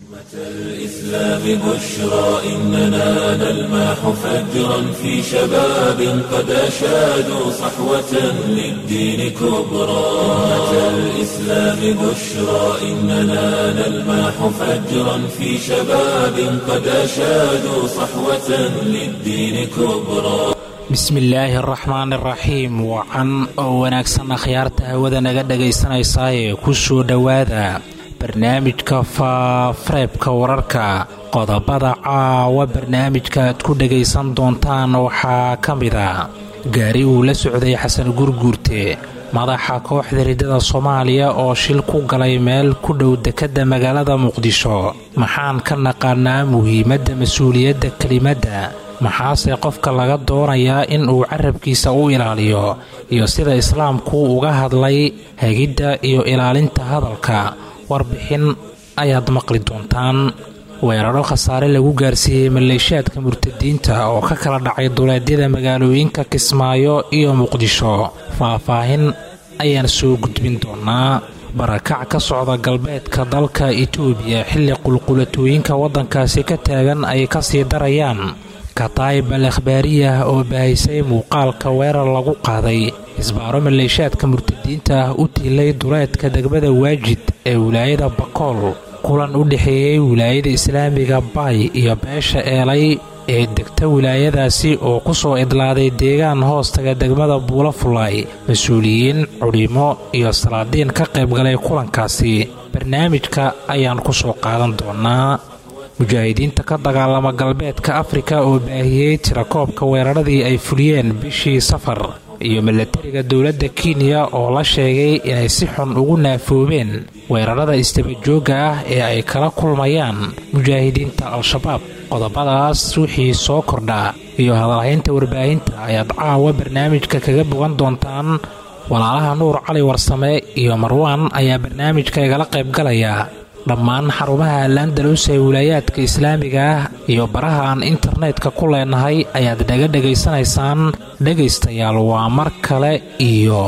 الإسلام بشرى إننا نلمح فجرا في شباب قد أشادوا صحوة للدين كبرى أمة الإسلام بشرى إننا نلمح فجرا في شباب قد أشادوا صحوة للدين كبرى bismillaahi araxmaan iraxiim wacan oo wanaagsan akhyaarta hawada naga dhagaysanaysaayee ku soo dhowaada barnaamijka faafareebka wararka qodobada caawa barnaamijka aad ku dhagaysan doontaan waxaa ka mid a gaari uu la socday xasan gurguurte madaxa kooxda riddada soomaaliya oo shil ku galay meel ku dhow dekedda magaalada muqdisho maxaan ka naqaanaa muhiimadda mas-uuliyadda kelimadda maxaase qofka laga doonayaa in uu carabkiisa u ilaaliyo iyo sida islaamku uga hadlay hagidda iyo ilaalinta hadalka warbixin ayaad maqli doontaan weeraro khasaare lagu gaarsiiyey maleeshiyaadka murtadiinta oo ka kala dhacay duleedyada magaalooyinka kismaayo iyo muqdisho faah-faahin ayaan soo gudbin doonaa barakac ka socda galbeedka dalka itoobiya xilli qulqulatooyinka waddankaasi ka taagan ay kasii darayaan kataayib al akhbaariyah oo bahaysay muuqaalka weerar lagu qaaday isbaaro maleeshaadka murtadiinta ah u tiilay duleedka degmada waajid ee wilaayada bakool kulan u dhexeeyey wilaayada islaamiga baay iyo beesha eelay ee degta wilaayadaasi oo ku soo idlaaday deegaan hoostaga degmada buula fulaay mas-uuliyiin cudhimo iyo salaadiin ka qaybgalay kulankaasi barnaamijka ayaan ku soo qaadan doonaa mujaahidiinta ka dagaalama galbeedka afrika oo baahiyey tirakoobka weeraradii ay fuliyeen bishii safar iyo milatariga dowladda kenya oo la sheegay inay si xun ugu naafoobeen weerarada istabajooga ah ee ay kala kulmayaan mujaahidiinta al-shabaab qodobadaas wixii soo kordhaa iyo hadalhaynta warbaahinta ayaad caawa barnaamijka kaga bogan doontaan walaalaha nuur cali warsame iyo marwaan ayaa barnaamijka igala qaybgalaya dhammaan xarumaha landalus ee wilaayaadka islaamiga ah iyo baraha aan internetka ku leenahay ayaad naga dhegaysanaysaan dhegaystayaal waa mar kale iyo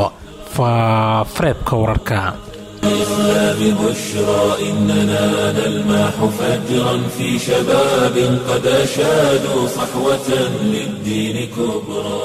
faafareebka wararka الإسلام بشرى إننا نلمح فجرا في شباب قد أشادوا صحوة للدين كبرى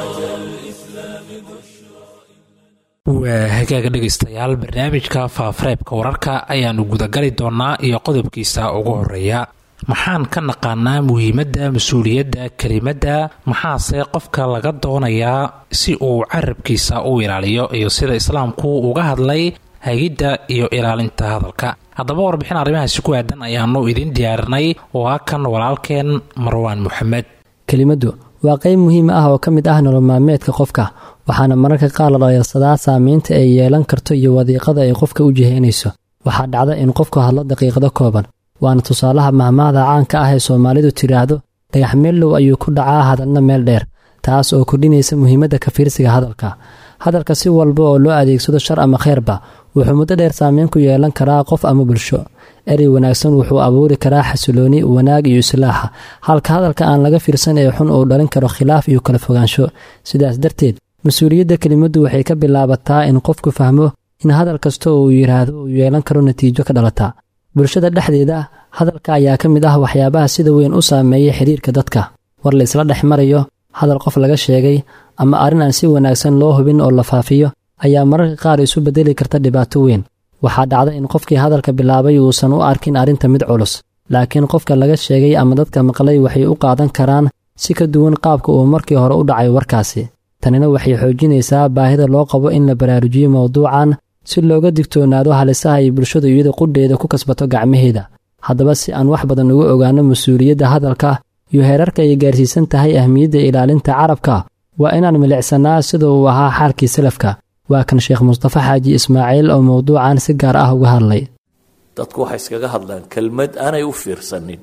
waa hagaaga dhegaystayaal barnaamijka faafareebka wararka ayaannu gudagali doonaa iyo qodobkiisa ugu horeeya maxaan ka naqaanaa muhiimadda mas-uuliyadda kelimadda maxaase qofka laga doonayaa si uu carabkiisa u ilaaliyo iyo sida islaamku uga hadlay hagidda iyo ilaalinta hadalka haddaba warbixin arrimahaasi ku aadan ayaanu idiin diyaarinay oo ah kan walaalkeen marwaan moxamed kelimaddu waa qayb muhiim ah oo ka mid ah nolol maalmeedka qofka waxaana mararka qaar la dhayalsadaa saameynta ay yeelan karto iyo wadiiqada ay qofka u jiheynayso waxaa dhacda in qofku hadlo daqiiqado kooban waana tusaalaha mahmaahda caanka ah ee soomaalidu tidhaahdo dhagax meellow ayuu ku dhacaa hadalna meel dheer taas oo kordhinaysa muhiimadda ka fiirsiga hadalka hadalka si walba oo loo adeegsado shar ama kheyrba wuxuu muddo dheer saameyn ku yeelan karaa qof ama bulsho erey wanaagsan wuxuu abuuri karaa xasilooni wanaag iyo islaaxa halka hadalka aan laga fiirsan ee xun uu dhalin karo khilaaf iyo kala fogaansho sidaas darteed mas-uuliyadda kelimaddu waxay ka bilaabataa in qofku fahmo in hadal kasta oo uu yidhaahdo uu yeelan karo natiijo ka dhalata bulshada dhexdeeda hadalka ayaa ka mid ah waxyaabaha sida weyn u saameeya xidhiirka dadka war la isla dhex marayo hadal qof laga sheegay ama arrin aan si wanaagsan loo hubin oo la faafiyo ayaa mararka qaar isu beddeli karta dhibaato weyn waxaa dhacda in qofkii hadalka bilaabay uusan u arkin arrinta mid culus laakiin qofka laga sheegay ama dadka maqlay waxay u qaadan karaan si ka duwan qaabka uu markii hore u dhacay warkaasi tanina waxay xoojinaysaa baahida loo qabo in la baraarujiyo mowduucan si looga digtoonaado halisaha ay bulshadu iyada qudheeda ku kasbato gacmaheeda haddaba si aan wax badan uga ogaano mas-uuliyadda hadalka iyo heerarka ay gaarsiisan tahay ahmiyadda ilaalinta carabka waa inaan milicsannaa sida uu ahaa xaalkii salafka waa kan sheekh mustafa xaaji ismaaciil oo mowduucan si gaar ah uga hadlay dadku waxay iskaga hadlaan kelmad aanay u fiirsanin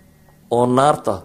oo naarta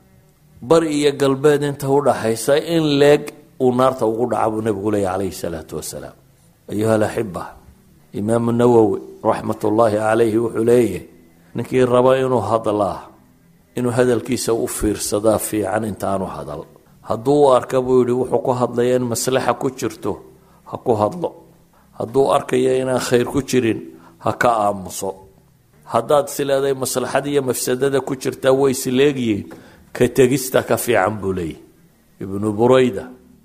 bari iyo galbeed inta u dhaxaysa in leeg uu naarta ugu dhaca buu nebigu leeya calayhi salaatu wasalaam ayuha alaxiba imaamu nawowi raxmatullaahi calayhi wuxuu leeyahy ninkii raba inuu hadlaa inuu hadalkiisa u fiirsadaa fiican intaanu hadal hadduu u arka buu yidhi wuxuu ku hadlaya in maslaxa ku jirto ha ku hadlo hadduu arkaya inaan khayr ku jirin ha ka aamuso haddaad sileeday maslaxada iyo mafsadada ku jirtaa way isleegyihiin ka tegista ka fiican buu leeyahy ibnu burayda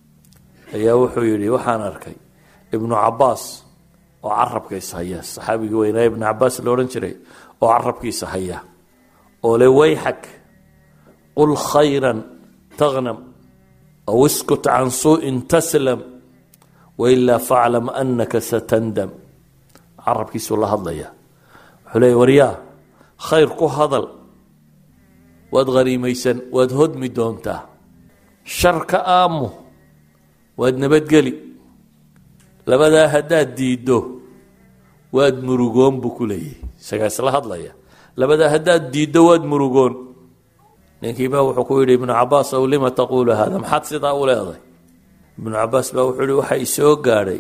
ayaa wuxuu yidhi waxaan arkay ibnu cabaas oo carabkiisa haya saxaabigii weynaa ibnu cabaas la odhan jiray oo carabkiisa haya oo le wayxak qul khayran taghnam aw iskut can suu'in taslam wailaa faclam anaka satandam carabkiisuu la hadlaya wuxuu leeya waryaa khayr ku hadal waad hariimaysan waad hodmi doontaa shar ka aamu waad nabadgeli labadaa haddaad diiddo waad murugoon buu ku leeyahy isagaa isla hadlaya labadaa haddaad diiddo waad murugoon ninkiibaa wuxuu ku yidhi ibnu cabaas ow lima taquulu hada maxaad sidaa u leeday ibnu cabaas baa wuxuu yihi waxa isoo gaadhay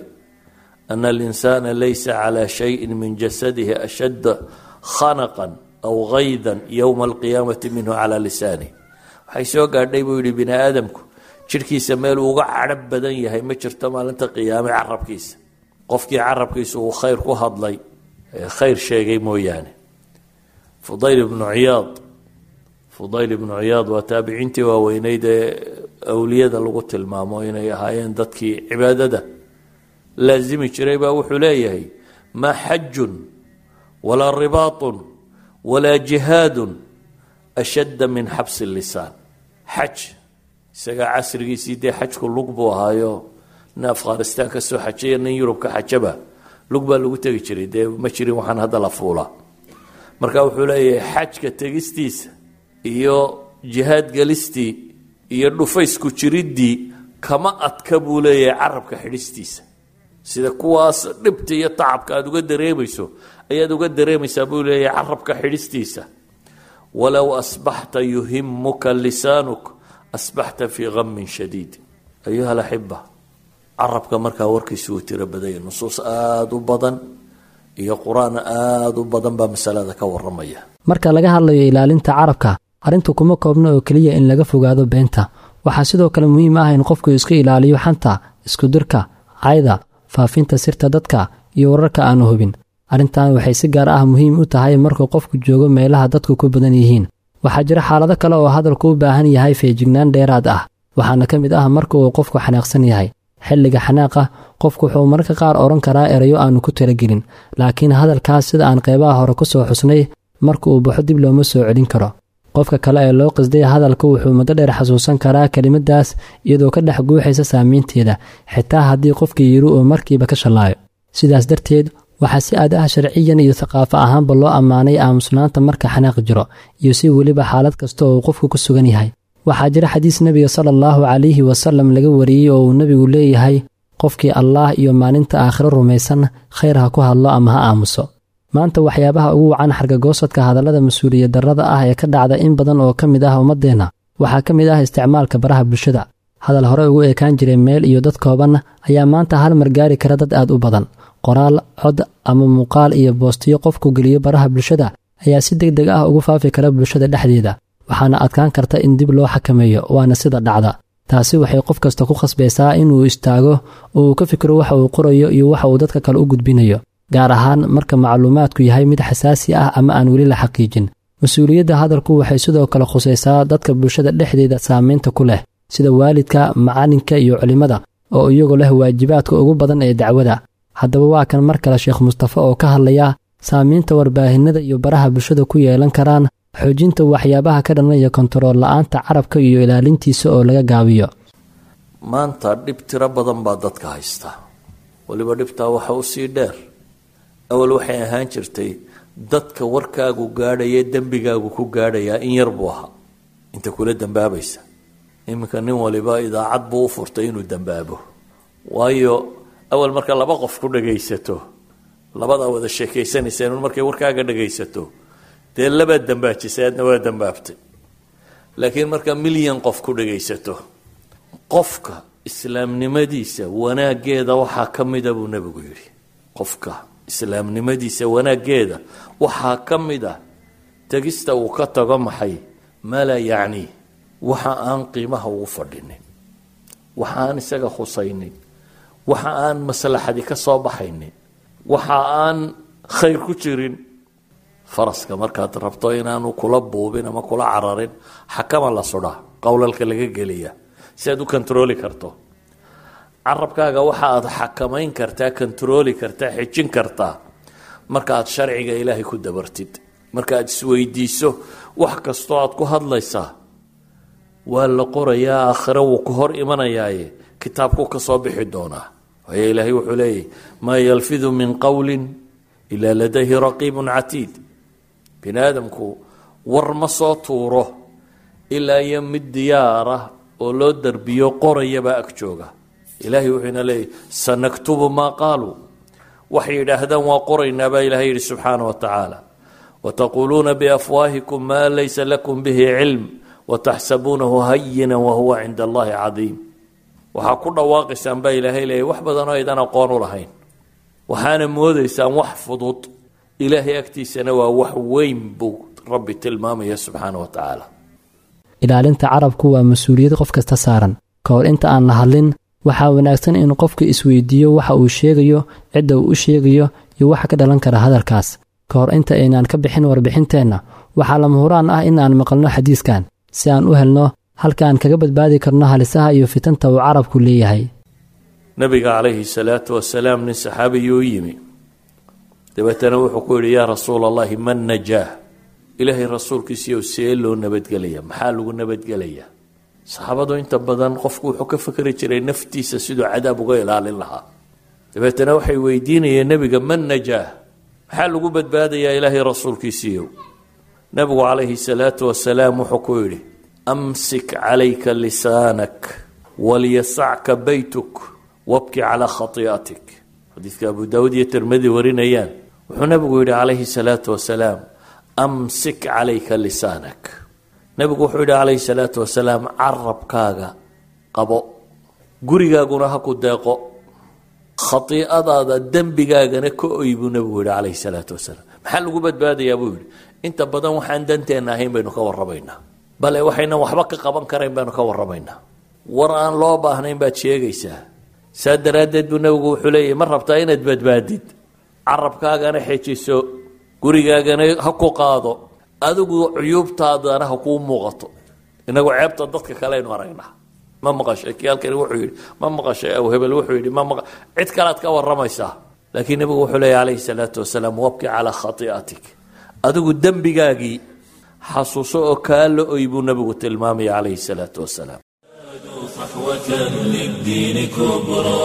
ana alinsaana laysa calaa shayin min jasadihi ashadda khanaqan aw haydan yowma alqiyaamati minhu calaa lisaani waxay soo gaadhay buu yidhi bini aadamku jidhkiisa meel uga cadhab badan yahay ma jirto maalinta qiyaame carabkiisa qofkii carabkiisa uu khayr ku hadlay khayr sheegay mooyaane fudayl ibnu ciyaad fudayl ibnu ciyaad waa taabiciintii waaweyneyd ee awliyada lagu tilmaamo inay ahaayeen dadkii cibaadada laazimi jiray baa wuxuu leeyahay maa xajun walaa ribaatun walaa jihaadun ashadda min xabsi lisaan xaj isagaa casrigiisii dee xajku lug buu ahaayo nin afghanistaan ka soo xajaya nin yurub ka xajaba lug baa lagu tegi jiray dee ma jirin waxaan hadda la fuulaa marka wuxuu leeyahay xajka tegistiisa iyo jihaad gelistii iyo dhufaysku jiriddii kama adka buu leeyahay carabka xidhistiisa sida kuwaas dhibta iyo tacabka aada uga dareemayso ayaad uga dareemaysaa buu leeyahay carabka xidhistiisa walow asbaxta yuhimuka lisaanuk asbaxta fii hamin shadiid ayuha alaxiba carabka markaa warkiisu uu tiro badanya nusuus aada u badan iyo qur-aan aada u badan baa masalada ka waramaya marka laga hadlayo ilaalinta carabka arrintu kuma koobna oo keliya in laga fogaado beenta waxaa sidoo kale muhiim ah in qofku iska ilaaliyo xanta iskudirka cayda faafinta sirta dadka iyo wararka aanu hubin arrintan waxay si gaar ah muhiim u tahay markuu qofku joogo meelaha dadku ku badan yihiin waxaa jira xaalado kale oo hadalku u baahan yahay feejignaan dheeraad ah waxaana ka mid ah marka uu qofku xanaaqsan yahay xilliga xanaaqa qofku wuxuu mararka qaar odhan karaa erayo aanu ku talagelin laakiin hadalkaas sida aan qeybaha hore ku soo xusnay marka uu baxo dib looma soo celin karo qofka kale ee loo qasday hadalka wuxuu muddo dheer xasuusan karaa kelimadaas iyadoo ka dhex guuxaysa saamaynteeda xitaa haddii qofkii yiri uu markiiba ka shallaayo sidaas darteed waxaa si aad ah sharciyan iyo thaqaafo ahaanba loo ammaanay aamusnaanta marka xanaaq jiro iyo si weliba xaalad kasta oo uu qofku ku sugan yahay waxaa jira xadiis nebiga sala allahu calayhi wasalam laga wariyey oo uu nebigu leeyahay qofkii allaah iyo maalinta aakhiro rumaysan khayr ha ku hadlo ama ha aamuso maanta waxyaabaha ugu wacan xargagoosadka hadallada mas-uuliyad darrada ah ee ka dhacda in badan oo ka mid ah ummaddeenna waxaa ka mid ah isticmaalka baraha bulshada hadal hore ugu ekaan jiray meel iyo dad kooban ayaa maanta hal mar gaari kara dad aad u badan qoraal cod ama muuqaal iyo boostiyo qofku geliyo baraha bulshada ayaa si deg deg ah ugu faafi kara bulshada dhexdeeda waxaana adkaan karta in dib loo xakameeyo waana sida dhacda taasi waxay qof kasta ku khasbaysaa inuu istaago oo uu ka fikiro waxa uu qorayo iyo waxa uu dadka kale u gudbinayo gaar ahaan marka macluumaadku yahay mid xasaasi ah ama aan weli la xaqiijin mas-uuliyadda hadalku waxay sidoo kale khusaysaa dadka bulshada dhexdeeda saamaynta ku leh sida waalidka macalinka iyo culimmada oo iyagu leh waajibaadka ugu badan ee dacwada haddaba waa kan mar kale sheekh mustafe oo ka hadlaya saamaynta warbaahinada iyo baraha bulshada ku yeelan karaan xoojinta waxyaabaha ka dhanaya kontarool la-aanta carabka iyo ilaalintiisa oo laga gaabiyo maanta dhib tiro badan baa dadka haysta weliba dhibtaa waxa u sii dheer awal waxay ahaan jirtay dadka warkaagu gaadhaya dembigaagu ku gaadhayaa in yar buu ahaa inta kula dambaabaysa iminka nin waliba idaacad buu u furtay inuu dambaabo waayo awal marka laba qof ku dhagaysato labadaa wada sheekaysanaysa in markay warkaaga dhagaysato dee labaad dambaajisay aadna waa dambaabtay laakiin marka milyan qof ku dhagaysato qofka islaamnimadiisa wanaaggeeda waxaa ka mida buu nebigu yidhi qofka islaamnimadiisa wanaaggeeda waxaa ka mid a tegista uu ka tago maxay maa laa yacnii waxa aan qiimaha ugu fadhinin waxa aan isaga khusaynin waxa aan maslaxadi ka soo baxaynin waxa aan khayr ku jirin faraska markaad rabto inaanu kula buubin ama kula cararin xakama la sudhaa qowlalka laga geliya si aad u kontarooli karto carabkaaga waxa aad xakamayn kartaa kontarooli kartaa xejin kartaa marka aad sharciga ilaahay ku dabartid marka aad isweydiiso wax kastoo aad ku hadlaysaa waa la qorayaa aakhire wuu ka hor imanayaaye kitaabku ka soo bixi doonaa waayo ilaahay wuxuu leeyahy maa yalfidu min qowlin ilaa ladayhi raqiibun catiid bini aadamku war ma soo tuuro ilaa iyo mid diyaara oo loo darbiyo qorayabaa ag jooga ilaahay wuxuuna leeyahy sanaktubu maa qaaluu waxay yidhaahdaan waa qoraynaa baa ilahay yidhi subxaana wa tacaala wataquuluuna biafwaahikum maa laysa lakum bihi cilm wataxsabuunahu hayina wahuwa cinda allahi cadiim waxaa ku dhawaaqaysaan baa ilaahay leeyahy wax badanoo aydan aqoon u lahayn waxaana moodaysaan wax fudud ilaahay agtiisana waa wax weyn buu rabbi tilmaamaya subxaana wa tacaala ilaalinta carabku waa mas-uuliyad qof kasta saaran ka hor inta aan la hadlin waxaa wanaagsan in qofku isweydiiyo waxa uu sheegayo cidda uu u sheegayo iyo waxa ka dhalan kara hadalkaas ka hor inta aynaan ka bixin warbixinteenna waxaa lama huraan ah in aan maqalno xadiiskan si aan u helno halka aan kaga badbaadi karno halisaha iyo fitanta uu carabku leeyahay nabiga calayhi salaatu wasalaam nin saxaabiyu u yimi dabeetana wuxuu ku yidhi yaa rasuula allahi man najaah ilaahay rasuulkiisiiyo see loo nabadgelaya maxaa lagu nabadgelaya saxaabadu inta badan qofku wuxuu ka fikri jiray naftiisa siduu cadaab uga ilaalin lahaa dabeetana waxay weydiinayeen nebiga man najaah maxaa lagu badbaadayaa ilaahay rasuulkiisiiyow nabigu calayhi salaatu wasalaam wuxuu ku yidhi amsik calayka lisaanak walyasacka baytuk wabki calaa khatii'atik xadiidka abu daawud iyo tirmadi warinayaan wuxuu nabigu yidhi calayhi salaatu wasalaam amsik calayka lisaanak nabigu wuxuu yidhi calayhi salaatu wasalaam carabkaaga qabo gurigaaguna ha ku deeqo khatiicadaada dembigaagana ka oy buu nabigu yidhi calayhi salaatu wasalaam maxaa lagu badbaadayaa buu yidhi inta badan waxaan danteenna ahayn baynu ka warramaynaa bale waxaynan waxba ka qaban karayn baynu ka warramaynaa war aan loo baahnayn baad sheegaysaa saa daraaddeed buu nabigu wuxuu leeyahy ma rabtaa inaad badbaadid carabkaagana xejiso gurigaagana ha ku qaado adigu cuyuubtaadana ha kuu muuqato inagu ceebta dadka kaleaynu aragnaa ma maqashay kii halkani wuxuu yidhi ma maqashay aw hebel wuxuu yidhi ma maqa cid kalead ka warramaysaa laakiin nabigu wuxuu leeyahy calayhi salaatu wasalaam wabki calaa khatii'atik adigu dembigaagii xasuuso oo kaa la oy buu nabigu tilmaamaya calayhi salaatu wasalaam صحوة للدين كبرى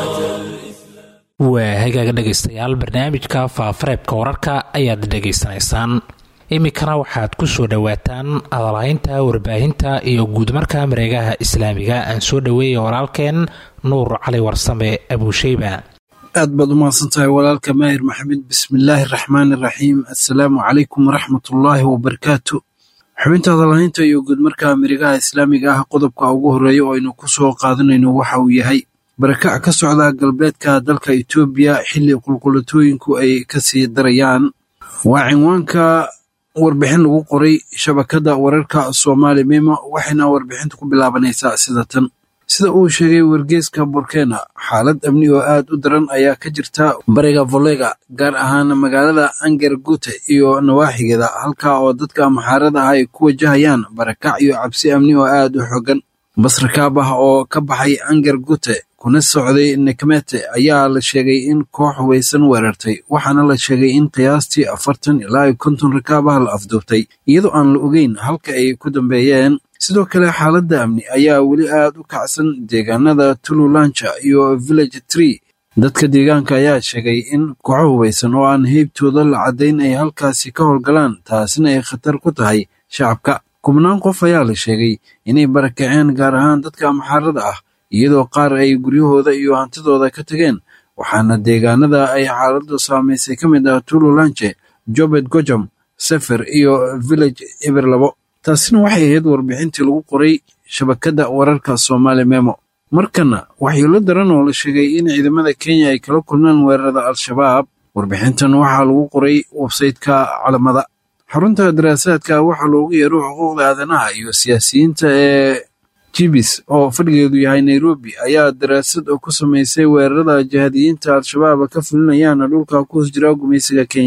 waa hagaaga dhegaystayaal barnaamijka faafareebka wararka ayaad dhegaysanaysaan iminkana waxaad ku soo dhowaataan adalhaynta warbaahinta iyo guudmarka mareegaha islaamiga aan soo dhoweeya walaalkeen nuur cali warsame abuusheyba aad baad u mahadsantahay walaalka maahir maxamed bismillaahi araxmaani araxiim assalaamu calaykum waraxmatullaahi wabarakaatu xubinta hadalhaynta iyo guudmarka mirigaha islaamiga ah qodobka ugu horreeya oo aynu ku soo qaadanayno waxa uu yahay barakac ka socda galbeedka dalka etoobiya xilli qulqulatooyinku ay ka sii darayaan waa cinwaanka warbixin lagu qoray shabakadda wararka soomaali mima waxayna warbixinta ku bilaabanaysaa sida tan sida uu sheegay wargeeska burkena xaalad amni oo aad u daran ayaa ka jirta bariga volega gaar ahaan magaalada anger gute iyo nawaaxigeeda halka oo dadka maxaarada ah ay ku wajahayaan barakac iyo cabsi amni oo aad u xogan basrakaab ah oo ka baxay anger gute kuna socday nekmete ayaa la sheegay in koox hubaysan weerartay waxaana la sheegay in qiyaastii afartan ilaa iyo konton rakaab ah la afduubtay iyadoo aan la ogeyn halka ay ku dambeeyeen sidoo kale xaaladda amni ayaa weli aad u kacsan deegaanada tululanja iyo village tree dadka deegaanka ayaa sheegay in kooxo hubaysan oo aan heybtooda la caddayn ay halkaasi ka howlgalaan taasina ay khatar ku tahay shacabka kubnaan qof ayaa la sheegay inay barakaceen gaar ahaan dadka maxaarada ah iyadoo qaar ay guryahooda iyo hantidooda ka tageen waxaana deegaanada ay xaaladdu saamaysay ka mid ah tululanje jobed gojam sefer iyo village eber labo taasina waxay ahayd warbixintii lagu qoray shabakadda wararka soomaali memo markana waxyeelo daran oo la sheegay in ciidamada kenya ay kala kulmaan weerarada al-shabaab warbixintan waxaa lagu qoray websayteka calamada xarunta daraasaadka waxaa loogu yeero xuquuqda aadanaha iyo siyaasiyiinta ee jibis oo fadhigeedu yahay nairobi ayaa daraasad oo ku samaysay weerarada jihadiyiinta al-shabaab ka fulinayaan dhulka ku hoos jira gumaysiga kenya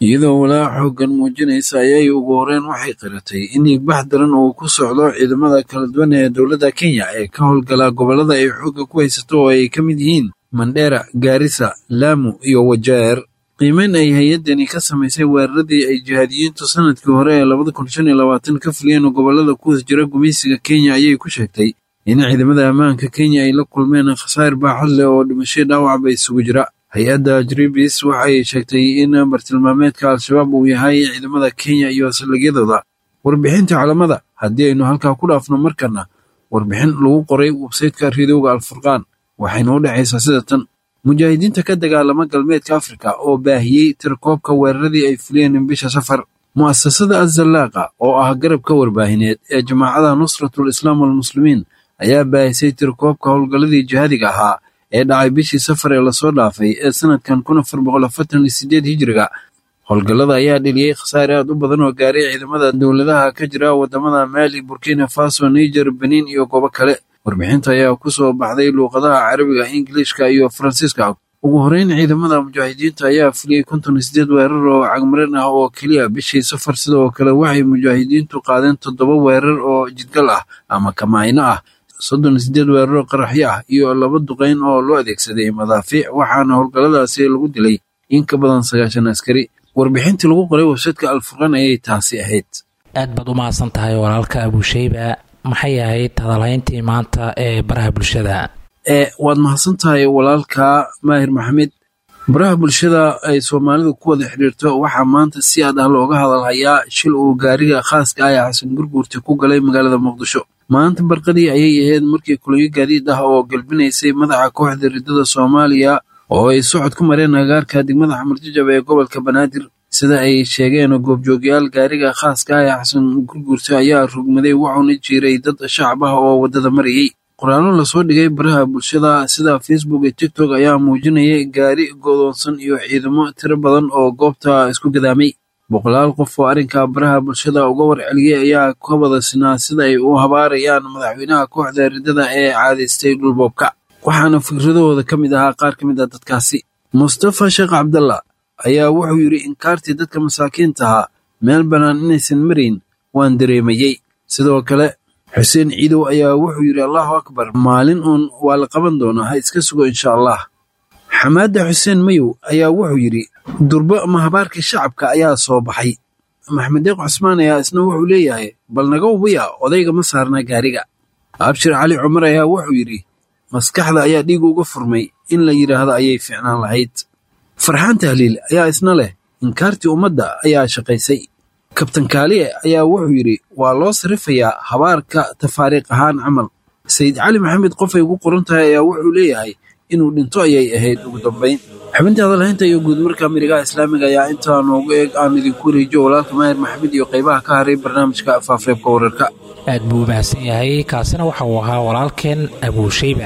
iyadoo walaaca xooggan muujinaysa ayay ugu horeen waxay qiratay in dhiigbax daran uu ku socdo ciidamada kala duwan ee dowladda kenya ee ka howlgala gobollada ay xoogga ku haysato oo ay ka mid yihiin mandheera gaarisa laamu iyo wajeer qiimeyn ay hay-addani ka samaysay weeraradii ay jihaadiyiintu sanadkii hore ee labada kun shan iyo labaatan ka fuliyeen gobollada ku hoos jira gumaysiga kenya ayay ku sheegtay in ciidamada ammaanka kenya ay la kulmeen khasaar baaxad leh oo dhimasho dhaawacba isugu jira hay-adda jribis waxay sheegtay in bartilmaameedka al-shabaab uu yahay ciidamada kenya iyo saldhigyadooda warbixinta calamada haddii aynu halkaa ku dhaafno markana warbixin lagu qoray websayteka ridowga alfurqaan waxayna u dhexaysaa sida tan mujaahidiinta ka dagaalama galbeedka afrika oo baahiyey tirakoobka weeraradii ay fuliyeen bisha safar mu'asasada azallaaqa oo ah garabka warbaahineed ee jamaacada nusratul islaam walmuslimiin ayaa baahisay tirakoobka howlgalladii jihaadiga ahaa ee dhacay bishii safar ee lasoo dhaafay ee sanadkan kun afar boqol afartan iyo sideed hijiriga howlgallada ayaa dheliyey khasaare aad u badan oo gaaray ciidamada dowladaha ka jira waddamada maali burkina faso niger benin iyo goobo kale warbixinta ayaa ku soo baxday luuqadaha carabiga ingiliishka iyo faransiiska ugu horeyn ciidamada mujaahidiinta ayaa fuliyey konton iyo sideed weerar oo cagmarin ah oo keliya bishii safar sidoo kale waxay mujaahidiintu qaadeen toddoba weerar oo jidgal ah ama kamaayno ah soddon iyo sideed weeraro qaraxyo ah iyo laba duqeyn oo loo adeegsaday madaafiic waxaana howlgalladaasi lagu dilay in ka badan sagaashan askari warbixintii lagu qoray websaytka alfurqaan ayay taasi ahayd aad baad u mahadsan tahay walaalka abuusheyba maxay ahayd hadalhayntii maanta ee baraha bulshada ee waad mahadsan tahay walaalka maahir maxamed baraha bulshada ay soomaalidu ku wada xidhiirto waxaa maanta si aad ah looga hadalhayaa shil uu gaariga khaaska ah ee xasan gurguurta ku galay magaalada muqdisho maanta barqadii ayay ahayd markii kulanyo gaadiid ah oo galbinaysay madaxa kooxda riddada soomaaliya oo ay socod ku mareen agaarka degmada xamarjajab ee gobolka banaadir sida ay sheegeen goobjoogyaal gaariga khaaska ah ee xasan gurguurta ayaa rugmaday wuxuuna jiiray dad shacab ah oo waddada marayey qoraallo lasoo dhigay baraha bulshada sida facebook iyo tiktok ayaa muujinayay gaari godoonsan iyo ciidamo tiro badan oo goobta isku gadaamay boqolaal qof oo arrinka baraha bulshada uga warceliyey ayaa ka wada sinaa sida ay u habaarayaan madaxweynaha kooxda riddada ee caadaystay dhulboobka waxaana fikradahooda ka mid ahaa qaar ka mid ah dadkaasi mustafa sheekh cabdalla ayaa wuxuu yidhi inkaartii dadka masaakiinta ahaa meel bannaan inaysan marayn waan dareemayey sidoo kale xuseen ciidow ayaa wuxuu yidhi allahu akbar maalin uun waa la qaban doonaa ha iska sugo insha allah xamaada xuseen mayow ayaa wuxuu yidhi durbo mahabaarkii shacabka ayaa soo baxay maxmed deeq cusmaan ayaa isna wuxuu leeyahay bal naga ubiya odayga ma saarnaa gaariga abshir cali cumar ayaa wuxuu yidhi maskaxda ayaa dhiig uga furmay in la yidhaahdo ayay ficnaan lahayd farxaan tahliil ayaa isna leh inkaartii ummadda ayaa shaqaysay kabtan kaaliye ayaa wuxuu yidhi waa loo sarifayaa habaarka tafaariiq ahaan camal sayid cali maxamed qofay ugu qoran tahay ayaa wuxuu leeyahay inuu dhinto ayay ahayd ugu dambayn xubintii hadalhaynta iyo guudmarka mirigaha islaamiga ayaa intaa noogu eeg aan idinku wareejiyo walaalka maahir maxamed iyo qaybaha ka haray barnaamijka faafareebka wararka aad buu u mahadsan yahay kaasina waxa uu ahaa walaalkeen abuushayba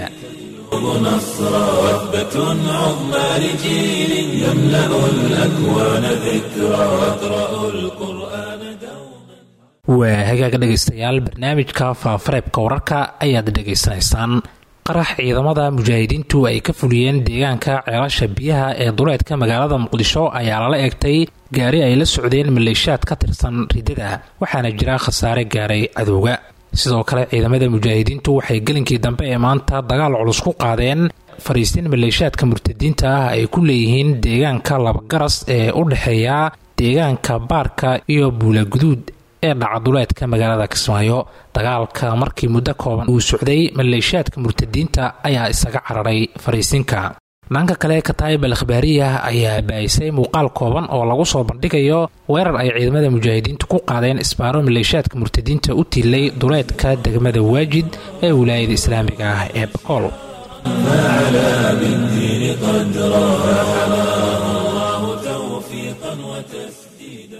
نصرا وثبة عظمى لجيل يملأ الأكوان ذكرى واقرأ القرآن دوما waa hagaaga dhegaystayaal barnaamijka faafareebka wararka ayaad dhegaysanaysaan qarax ciidamada mujaahidiintu ay ka fuliyeen deegaanka ceelasha biyaha ee duleedka magaalada muqdisho ayaa lala eegtay gaari ay la socdeen maleeshiyaad ka tirsan riddada waxaana jira khasaare gaaray cadowga sidoo kale ciidamada mujaahidiintu waxay gelinkii dambe ee maanta dagaal culus ku qaadeen fariistiin maleeshiyaadka murtadiinta ah ay ku leeyihiin deegaanka labagaras ee u dhexeeya deegaanka baarka iyo buulaguduud ee dhacaduleedka magaalada kismaayo dagaalka markii muddo kooban uu socday maleeshiyaadka murtadiinta ayaa isaga cararay fariisinka dhanka kale kataayib al akhbaariya ayaa baahisay muuqaal kooban oo lagu soo bandhigayo weerar ay ciidamada mujaahidiintu ku qaadeen isbaaro maleeshiyaadka murtadiinta u tiilay duleedka degmada waajid ee wilaayada islaamiga ah ee bakool فعلى بالدين قدرا فحماه الله توفيقا وتسديدا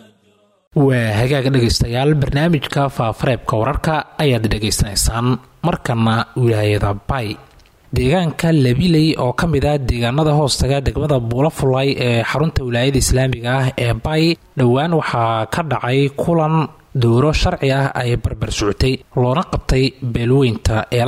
waa hagaaga dhegaystayaal barnaamijka faafareebka wararka ayaad dhegaysanaysaan markana wilaayada bay deegaanka labiley oo ka mid ah deegaanada hoostaga degmada buulafulay ee xarunta wilaayada islaamiga ah ee bay dhowaan waxaa ka dhacay kulan dowro sharci ah ay barbar socotay loona qabtay beelweynta eelay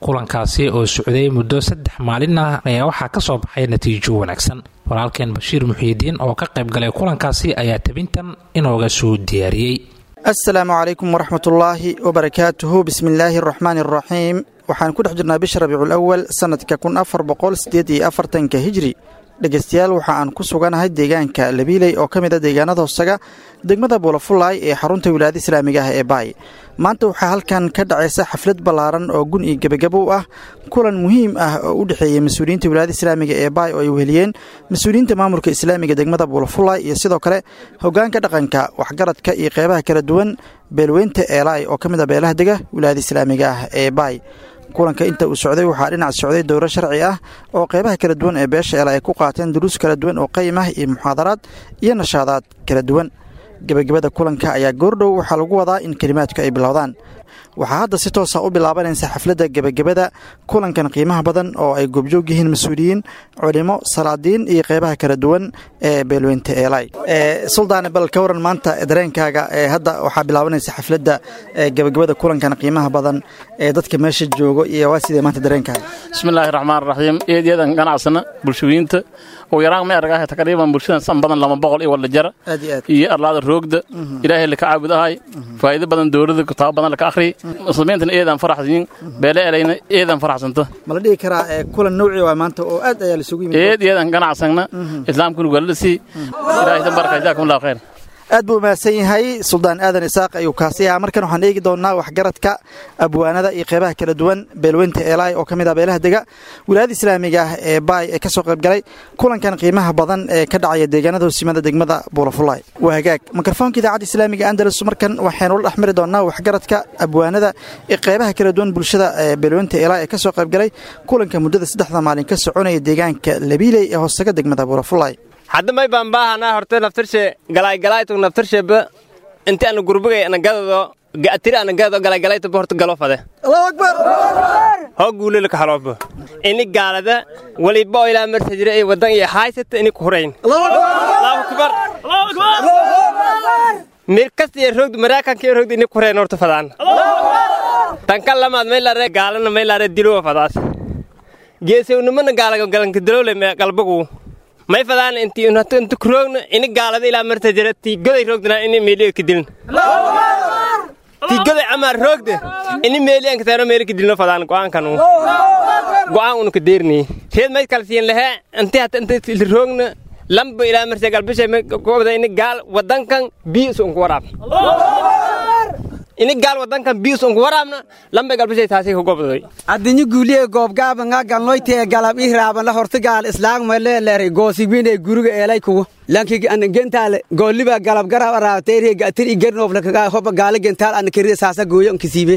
kulankaasi oo socday muddo saddex maalin ah ayaa waxaa ka soo baxay natiijo wanaagsan walaalkeen bashiir muxiidiin oo ka qayb galay kulankaasi ayaa tabintan inooga soo diyaariyey asalaamu calaykum waraxmatullaahi wabarakaatuhu bismi illaahi araxmaani araxiim waxaan ku dhex jirnaa bisha rabiicul awal sannadka kun afar boqol sideed iyo afartanka hijri dhegeystayaal waxa aan ku suganahay deegaanka labiiley oo ka mid a deegaanada hoosaga degmada buulafulaay ee xarunta wilaayada islaamiga ah ee baay maanta waxaa halkan ka dhacaysa xaflad ballaaran oo gun iyo gebagabo u ah kulan muhiim ah oo u dhexeeyey mas-uuliyiinta wilaayada islaamiga ee baay oo ay weheliyeen mas-uuliyiinta maamulka islaamiga degmada buulafulaay iyo sidoo kale hogaanka dhaqanka waxgaradka iyo qeybaha kala duwan beelweynta eelaay oo ka mid a beelaha dega wilaayada islaamiga ah ee baay kulanka inta uu socday waxaa dhinac socday dowro sharci ah oo qeybaha kala duwan ee beesha eela ay ku qaateen duruus kala duwan oo qayim ah iyo muxaadaraad iyo nashaadaad kala duwan gebagabada kulanka ayaa goordhow waxaa lagu wadaa in kelimaadku ay bilowdaan waxaa hadda si toosa u bilaabanaysa xafladda gebagabada kulankan qiimaha badan oo ay goobjoog yihiin mas-uuliyiin culimo salaadiin iyo qeybaha kala duwan ee beelweynta eelay suldaane bal ka waran maanta dareenkaaga hadda waxaa bilaabanaysa xafladda gebagabada kulankan qiimaha badan ee dadka meesha joogo iyo waa sidee maanta dareenkaaga bismillaahi raxmaan raxiim eedyaadan ganacsana bulshooyinta ugu yaraan ma argahay taqriiban bulshadan san badan lama boqol iyo wala jara aad iyo aad iyo arlaada roogda ilaahay laka caabudahay faa'iido badan dowladda kitaabo badan laka akhriy muslimiintana eedaan faraxsanyin beele elayna eedaan faraxsanta ma la dhihi karaa kulan nowci waa maanta oo aad ayaa laisugu yimid eed eedaan ganacsana islaamkuna waalalasi ilaahay tabaraka jazaakum allahu khayr aad buu mahadsan yahay suldaan aadan isaaq ayuu kaasi ahaa markan waxaan eegi doonnaa waxgaradka abwaanada iyo qeybaha kala duwan beelweynta eelaay oo ka mid ah beelaha dega wilaayada islaamiga ah ee baay ee ka soo qayb galay kulankan qiimaha badan ee ka dhacaya deegaanada hoosimada degmada buulafulaay waa hagaag mikrofoonka idaacadda islaamiga andalus markan waxaynu la dhexmari doonnaa waxgaradka abwaanada iyo qeybaha kala duwan bulshada ee beelweynta eelaay ee ka soo qayb galay kulanka muddada saddexda maalin ka soconaya deegaanka labiiley ee hoosaga degmada buulafulaay hadda may baan baahanaa horte naftarshe galaygalaytu naftarsheba inti ana gurbigay ana gadado ga'atiri ana gadado galaygalaytuba horta galo fade allahu akbar hoo guulelaka haloobo ini gaalada waliba oo ilaa marsa jira ee waddan iyo haysata ini ku hurayn allahu akbar mir kasta iyo rogdu maraakanka iyo rogdu ini ku hurayn horta fadaan tanka lamaad maylare gaalana maylare dilowa fadaas geesewnimana gaalaga galanka dilowle galbagu may fadaan inti inta kuroogna ini gaalada ilaa marta jira tii goday roogdana ini meeliyo ka dilin tii goday amaar roogda ini meeli an kataro meeli ka dilno fadaan go'aankan go'aan unu ka deerni reed may kala siin lahe inti hata inta roogna lamba ilaa marta galbishay gobda ini gaal wadankan biis unku waraab ini gaal wadankan biis unku waraabna lamba galbishay taasi ku gobday addinyo guuliye goobgaabanga galnoytee galab ii raabanla horta gaal islaagma leeleeray goosibine guriga eelay kugu lanki an gentaale gooliba galab garab araabtayre gatir i gernoofla kaga hoba gaala gentaal an kariya saasa gooyo nkisiibe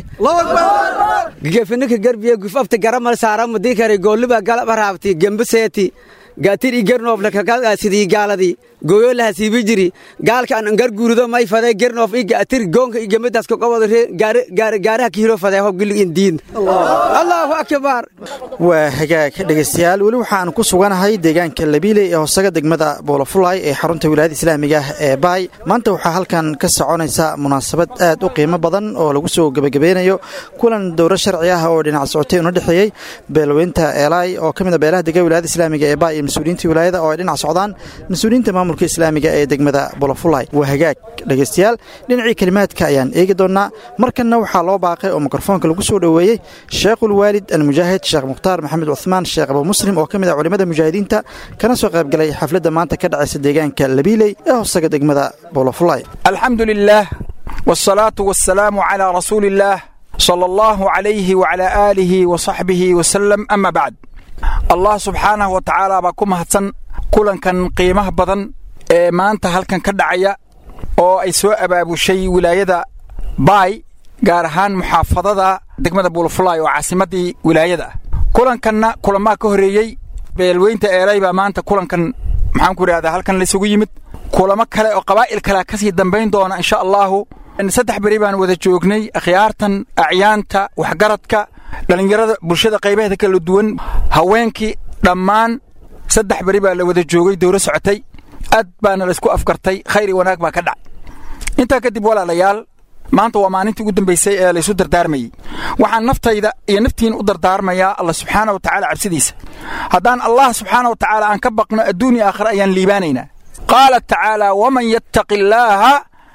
gefinaka garbiye gufafta garamal saarama dikare gooliba galab araabti gembaseeti gatir i gernoofla kaga sidii gaaladii gooyo laha siibi jiri gaalka an angar guurido may faday gernoof i gatir goonka i gemadaas ka qobado gaaraha kihiro faday hob gilig in diin allahu akbar waa hagaag dhegaystayaal weli waxaan ku suganahay deegaanka labiiley ee hoosaga degmada buulafulaay ee xarunta wilaayada islaamiga ah ee baay maanta waxaa halkan ka soconaysa munaasabad aad u qiimo badan oo lagu soo gebagabeynayo kulan dowro sharci ah oo dhinac socotay una dhexeeyey beelweynta eelaay oo ka mid a beelaha dega wilaayada islaamiga ee baay iyo mas-uuliyiinta wilaayada oo ay dhinac socdaan mas-uuliyiinta maamulka islaamiga ee degmada bulafulay waa hagaag dhegaystayaal dhinacii kelimaadka ayaan eegi doonnaa markanna waxaa loo baaqay oo mikrofoonka lagu soo dhoweeyey sheekhul waalid almujaahid sheekh mukhtaar maxamed cuhmaan sheekh abu muslim oo ka mid ah culimmada mujaahidiinta kana soo qayb galay xafladda maanta ka dhacaysa deegaanka labiiley ee hoosaga degmada bulafulay alxamdu lilaah wsalaatu wasalaamu calaa rasuuli illaah sala allahu calayhi wacalaa aalihi wa saxbihi wasalam ama bacd allah subxaanahu wa tacaala baa ku mahadsan kulankan qiimaha badan ee maanta halkan ka dhacaya oo ay soo abaabushay wilaayada baay gaar ahaan muxaafadada degmada buulafulaay oo caasimaddii wilaayada ah kulankanna kulamaa ka horreeyey beelweynta eelay baa maanta kulankan maxaan ku idhahdaa halkan laysugu yimid kulamo kale oo qabaa'il kalea ka sii dambayn doona insha allaahu saddex beri baan wada joognay akhyaartan acyaanta waxgaradka dhallinyarada bulshada qaybaheeda kala duwan haweenkii dhammaan saddex beri baa la wada joogay dowro socotay aad baana laysku afgartay khayr iyo wanaag baa ka dhac intaa kadib walaalayaal maanta waa maalintii ugu dambaysay ee laysu dardaarmayey waxaan naftayda iyo naftiina u dardaarmayaa allah subxaana wa tacaala cabsidiisa haddaan allah subxaana wa tacaala aan ka baqno adduun iyo aakhira ayaan liibaanaynaa qaala tacaala waman yattaqi illaaha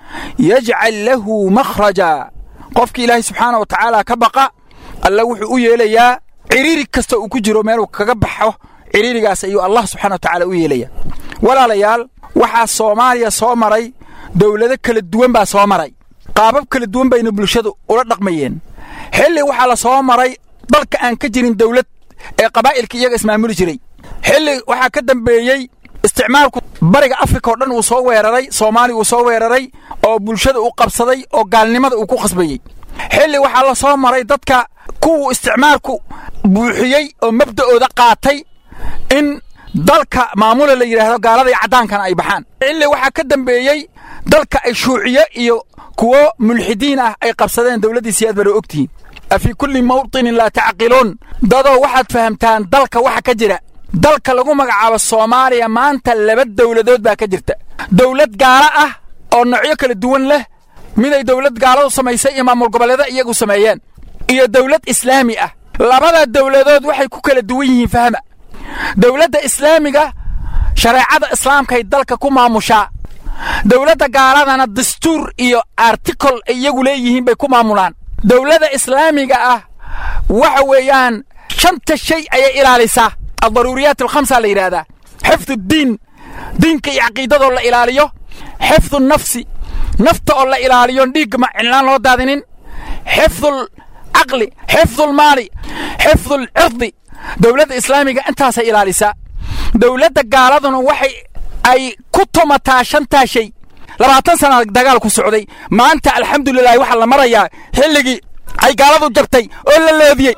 yajcal lahu makhraja qofkii ilaahay subxaana wa tacaala ka baqa alla wuxuu u yeelayaa ciriiri kasta uu ku jiro meeluu kaga baxo ciriirigaas ayuu allah subxana wa tacaala u yeelayaa walaalayaal waxaa soomaaliya soo maray dowlado kala duwan baa soo maray qaabab kala duwan bayna bulshadu ula dhaqmayeen xilli waxaa la soo maray dalka aan ka jirin dawlad ee qabaa'ilka iyaga ismaamuli jiray xilli waxaa ka dambeeyey isticmaalku bariga afrika oo dhan uu soo weeraray soomaaliya uu soo weeraray oo bulshada u qabsaday oo gaalnimada uu ku khasbayey xilli waxaa la soo maray dadka kuwuu isticmaalku buuxiyey oo mabda'ooda qaatay in dalka maamula la yidhaahdo gaalada iyo caddaankana ay baxaan xilli waxaa ka dambeeyey dalka ay shuuciye iyo kuwo mulxidiin ah ay qabsadeen dowladdii siyaad bara ogtihiin afii kulli mawطinin laa tacqiluun dadoo waxaad fahamtaan dalka waxa ka jira dalka lagu magacaabo soomaaliya maanta laba dowladood baa ka jirta dowlad gaalo ah oo noocyo kala duwan leh miday dowlad gaaladu samaysay iyo maamul goboleeda iyagu sameeyeen iyo dowlad islaami ah labada dowladood waxay ku kala duwan yihiin fahma dowladda islaamiga shareecada islaamkay dalka ku maamushaa dowladda gaaladana dastuur iyo artikol ay iyagu leeyihiin bay ku maamulaan dowladda islaamiga ah waxa weeyaan shanta shay ayay ilaalisaa aldaruuriyaat alkhamsa la yidhaahdaa xifdu diin diinka iyo caqiidadoo la ilaaliyo xifdu nafsi nafta oo la ilaaliyo dhiigga ma cinlaan loo daadinin xifdul caqli xifdulmaali xifdulcirdi dowladda islaamiga intaasay ilaalisaa dowladda gaaladuna waxay ay ku tumataa shantaa shay labaatan sana dagaal ku socday maanta alxamdulilahi waxaa la marayaa xilligii ay gaaladu jabtay oo la leediyey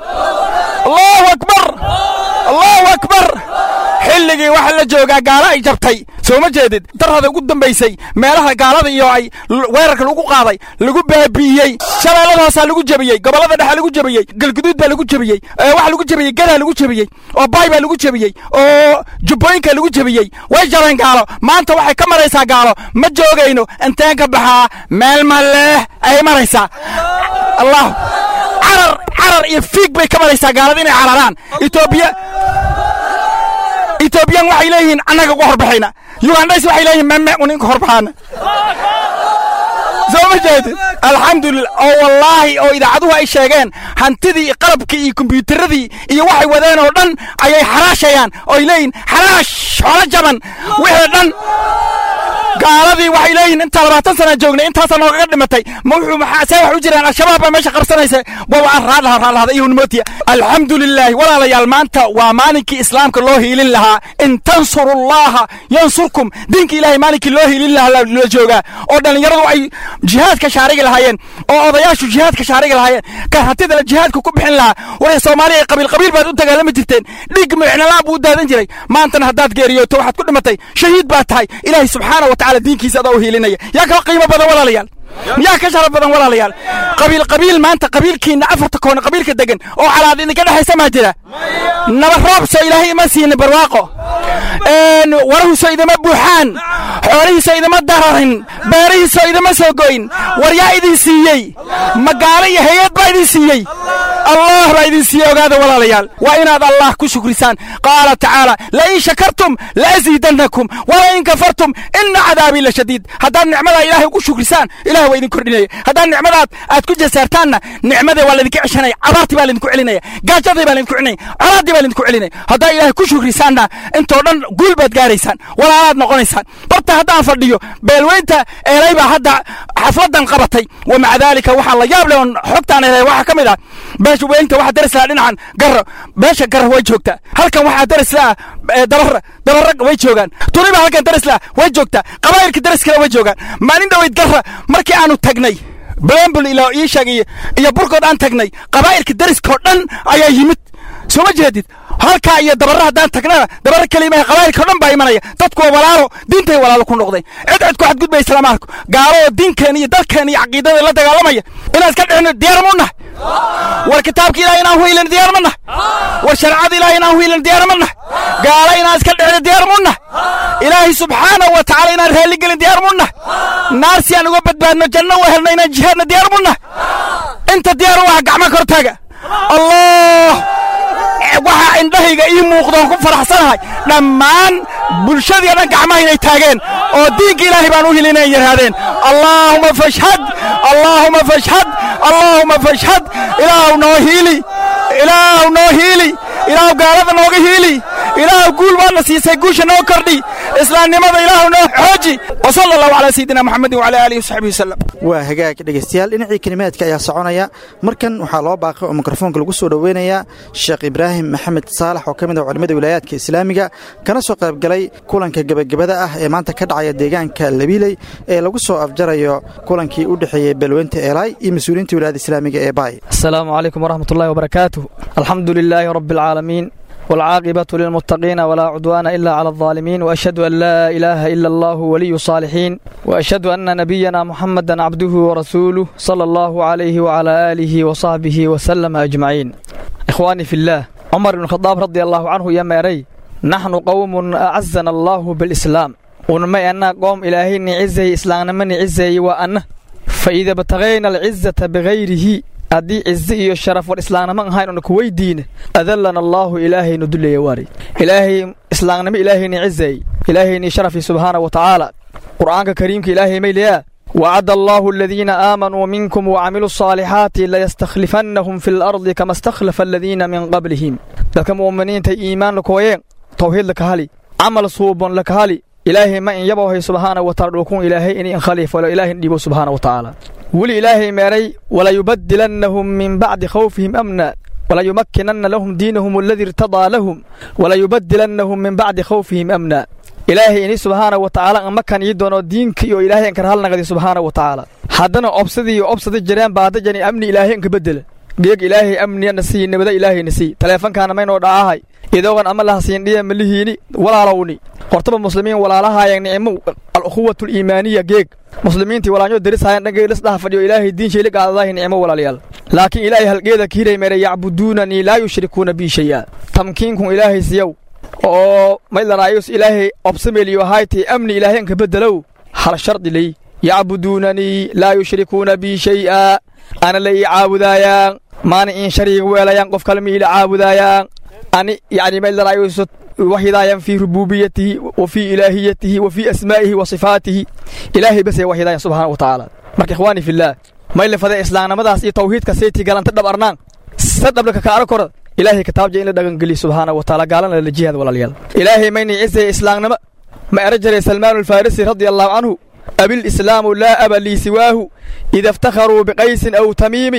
allahu akbar allahu akbar xilligii waxaa la joogaa gaalo ay jabtay soo ma jeedid darrada ugu dambaysay meelaha gaalada iyo ay weerarka lagu qaaday lagu baabi'iyey shabeellada hoosaa lagu jebiyey gobollada dhexa lagu jebiyey galguduud baa lagu jebiyey waxa lagu jebiyey gadaa lagu jebiyey oo baay baa lagu jebiyey oo jubbooyinka lagu jebiyey way jabeen gaalo maanta waxay ka maraysaa gaalo ma joogayno inteen ka baxaa meel maleh ayay maraysaa allah carar carar iyo fiig bay ka maraysaa gaalada inay cararaan etoobiya etoobiyan waxay leeyihiin annaga uga horbaxayna yugandays waxay leeyihin meme uninka horbaxaana soo ma jeedid alxamdulilah oo wallaahi oo idaacaduhu ay sheegeen hantidii iyo qalabkii iyo kombyuutaradii iyo waxay wadeen oo dhan ayay xaraashayaan oo ay leeyihin xaraash xoolo jaban wixii dhan gaaladii waxay leeyihin intaa labaatan sana joognay intaasaa noogaga dhimatay ma wuxuu maxaa see wax u jiraan al-shabaab baa meesha qabsanaysa waa aan raadlaha raadlahada iyo hunmootiya alxamdu lilaahi walaalayaal maanta waa maalinkii islaamka loo hiilin lahaa in tansurullaha yansurkum diinka ilaahay maalinkii loo hiilin lahaa la joogaa oo dhallinyaradu ay jihaadka shaarigi lahaayeen oo odayaashu jihaadka shaarigi lahaayeen kan hantidala jihaadka ku bixin lahaa waxay soomaaliya ay qabiil qabiil baad u dagaalami jirteen dhiig micnalaa buu u daadan jiray maantana haddaad geeriyooto waxaad ku dhimatay shahiid baa tahay ilaahay subxaana wa tacala diinkiisa adaa u hiilinaya yaa kala qiimo badan walaalayaal yaa ka sharaf badan walaalayaal qabiil qabiil maanta qabiilkiinna afarta koona qabiilka degan oo calaad idinka dhexaysa maa jira naba roobso ilaahay ima siinin barwaaqo warahiiso idima buuxaan xoolihiiso idima dararin beerihiiso idima soo goyn war yaa idin siiyey magaalo iyo hay-ad baa idin siiyey allah baa idin siiyey ogaada walaalayaal waa inaad allah ku shukrisaan qaala tacaala lain shakartum laaziidannakum walain kafartum ina cadaabii la shadiid haddaad nicmadaa ilaahay ugu shukrisaan ilahay waa idin kordhinaya haddaad nicmadaad aad ku jasaartaanna nicmadii waa laydinka ceshanaya abaartii baa laydinku celinaya gaajadii baa laydinku celinaya colaaddii baa laydinku celinaya haddaa ilaahay ku shukrisaanna intoo dhan guul baad gaaraysaan walaalaad noqonaysaan barta haddaan fadhiyo beelweynta eelay baa hadda xafladan qabatay wa maca daalika waxaa la yaab leh oon xogtaan helay waxaa ka mid ah beesha weynta waxaa daris lahaa dhinacan garra beesha garra way joogtaa halkan waxaa daris laha dabarra dabarra way joogaan tuniba halkan daris laha way joogtaa qabaa'ilka daris kale way joogaan maalin dhoweyd garra markii aanu tagnay blambul ilaa ii sheegay iyo burkood aan tagnay qabaa'ilka dariskao dhan ayaa yimid soo ma jeedid halkaa iyo dabarra haddaan tagnana dabarra kelimaha qabaa'ilkao dhan baa imanaya dadku waa walaalo diintay walaalo ku noqday cid cid ku xadgudbaya islaamaarku gaalo oo diinkeen iyo dalkeen iyo caqiidada la dagaalamaya inaan iska dhicino diyaar mu nahay war kitaabka ilaah inaan huilan diyaar ma nah war sharcada ilaah inaan huilan diyaar ma nah gaala inaan iska dhicno diyaar mu nah ilaahay subxaanahu wa tacaala inaan raalligelin diyaar mu nah naar si aan uga badbaadno janno u helno inaan jihaadno diyaar mu nah inta diyaar u ah gacmo kor taga allah waxaa indhahayga ii muuqdoon ku faraxsanahay dhammaan bulshadii dhan gacmaha inay taageen oo diinka ilaahay baan u hilinay yidhaahdeen allaahuma fashhad allaahuma fashhad allaahuma fashhad ilaahu noo hiili ilaahu noo hiili ilaahu gaalada nooga hiili ilaahu guul baadna siisay guusha noo kordhi islaamnimada ilaahu noo xooji wasala allahu calaa sayidina maxamedin wacala aalihi wasaxbihi wasalam waa hagaag dhegaystayaal dhinacii kelimaadka ayaa soconaya markan waxaa loo baaqay oo mikrofoonka lagu soo dhoweynayaa sheekh ibraahim maxamed saalax oo ka mid ah culimmada wilaayaadka islaamiga kana soo qaybgalay kulanka gebagabada ah ee maanta ka dhacaya deegaanka labiiley ee lagu soo afjarayo kulankii u dhexeeyey balweynta eelaay iyo mas-uuliyiinta wilaayada islaamiga ee baay السلام عليكم ورحمة الله وبركاته الحمد لله رب العالمين والعاقبة للمتقين ولا عدوان إلا على الظالمين وأشهد أن لا إله إلا الله ولي الصالحين وأشهد أن نبينا محمدا عبده ورسوله صلى الله عليه وعلى آله وصحبه وسلم أجمعين إخواني في الله عمر بن الخطاب رضي الله عنه يا ماري نحن قوم أعزنا الله بالإسلام ونما أن قوم إلهي نعزه إسلام من عزه وأنه فإذا بتغينا العزة بغيره haddii cizi iyo sharaf war islaamnimo ahayn oona ku weydiine adallana allaahu ilaahaynu dullaya waari ilaahay islaamnimo ilaahayni cizay ilaahayni sharafi subxaana wa tacaala qur'aanka kariimka ilaahay maylayaa وعد الله الذين آمنوا منكم وعملوا الصالحات ليستخلفنهم في الأرض كما استخلف الذين من قبلهم ذلك مؤمنين تي إيمان لكوين توحيد لك هالي عمل صوب لك هالي إلهي ما إن يبوه سبحانه وتعالى وكون إلهي إن خليف ولا إلهي إن سبحانه وتعالى weli ilaahay meeray walayubadilannahum min bacdi khawfihim amna walayumakkinanna lahum diinahum aladii irtadaa lahum walayubadilannahum min bacdi khawfihim amna ilaahay ini subxaana wa tacaala amakan ii doono diinka iyo ilaahay anka halnaqdi subxaana wa tacaala haddana obsadii iyo obsada jireen baadajani amni ilaahay anka bedela geeg ilaahay amniyana sii nabada ilaahayna sii taleefankaana maynoo dhacahay idoogan ama lahasiindhiya malihiini walaalowni hortaba muslimiin walaalahaayeen nicmo al-ukhuwatu liimaaniya geeg muslimiintii walaanyo darisahayan dhankay lisdhaha fadhiyo ilaahay diin shayli qaadadahi nicmo walaalayaal laakiin ilaahay halgeeda kiiray meere yacbuduunanii laa yushrikuuna bii shay'a tamkiinkun ilaahay siyow oo maydlaraayus ilaahay obsameliyo hayti amni ilaahay anka beddelow hal shardi ley yacbuduunanii laa yushrikuuna bii shay'a ana la ii caabudaayaan maana in shariig weelayaan qof kale ma ila caabudaayaan ani yani maydlaraayus وحدايا في ربوبيته وفي إلهيته وفي أسمائه وصفاته إلهي بس وحدايا سبحانه وتعالى مرك إخواني في الله ما إلا فذا إسلام مداس إيه توحيد كسيتي قال أنت دب أرنان سدب لك كاركور إلهي كتاب جاي لدغن قلي سبحانه وتعالى قال لنا الجهاد ولا ليال إلهي ميني عزة إسلام نما ما أرجل سلمان الفارسي رضي الله عنه أبي الإسلام لا أبا لي سواه إذا افتخروا بقيس أو تميم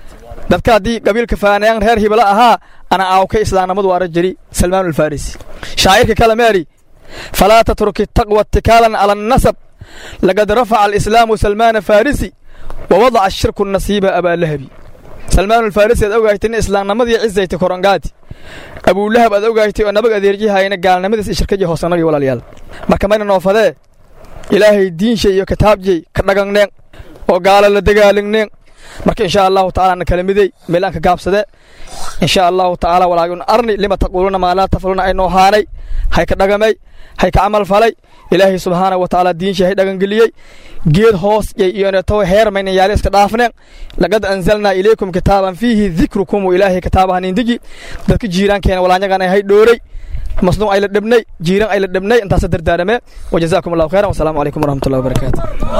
dadka haddii qabiilka faanayaan reer hibla ahaa ana aawka islaamnimadu waa rajari salmaan alfarisi shaacirka kale meeri falaa tatruki taqwa itikaalan cala annasab laqad rafaca alislaamu salmaana farisi wa wadaca ashirku nasiiba abaalahabi salmaan alfarisi aad ogaaytay in islaamnimadii cizaytay korongaati abuulahab aad ogaaytay oo nabag adeerjihayna gaalnimadiis ishirkaji hoosanagi walaalayaal marka mayna noofadee ilaahay diinshay iyo kitaabjay ka dhagangneen oo gaala la dagaaligneen marka insha allahu taala na kala midey meelaan ka gaabsade insha allahu tacaala walaagun arni lima taquuluuna maa laa tafaluna aynoo haanay hay ka dhagamay hay ka camal falay ilaahay subxaana wa tacaala diinshii hay dhagangeliyey geed hoos yay iyoneto heer maynan yaali iska dhaafneen laqad anzalnaa ilaykum kitaaban fiihi dikrukum ilaahay kitaabahan indigi dadka jiiraankeena walaanyagana hay dhooray masnuuc ay la dhabnay jiiran ay la dhabnay intaasa dardaaramee wajazaakum allahu khayran wasalaamu calaykum waraxmatullahi wabarakaatu